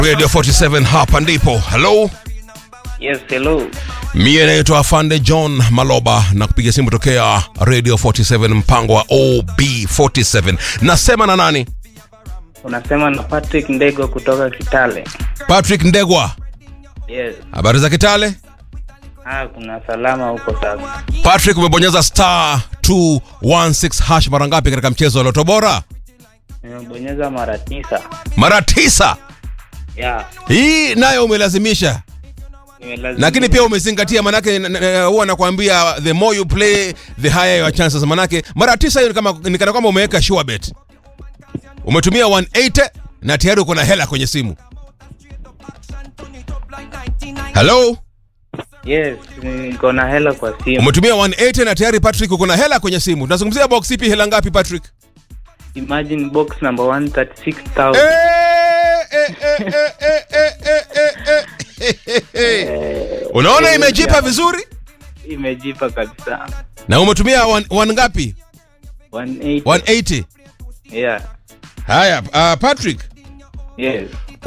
Radio 47 hapa ndipo. Hello. Yes, hello. Mie naitwa Afande John Maloba na kupiga simu tokea Radio 47 mpango wa OB47. Nasema na nani? Unasema na Patrick Ndego kutoka Kitale. Patrick Ndegwa. Yes. Habari za Kitale? Ah, kuna salama huko sasa. Patrick umebonyeza star 216 hash mara ngapi katika mchezo wa Loto Bora? Nimebonyeza mara tisa. Mara tisa. Yeah. Hii nayo umelazimisha. Nimelazimika. lakini pia umezingatia manake n- n- huwa nakwambia the more you play the higher your chances manake mara tisa hiyo ni kama ni kana kwamba umeweka sure bet umetumia 180 na tayari uko na hela kwenye simu hello Yes, niko na hela kwa simu. umetumia 180 na tayari patrick uko na hela kwenye simu tunazungumzia box ipi hela ngapi patrick Imagine box number 136,000. Eh, eh, eh, eh, eh, eh, eh, eh, eh, eh, eh. unaona imejipa vizuri Imejipa kabisa. na umetumia one, one ngapi 180. 180 Yeah. haya uh, patrick Yes.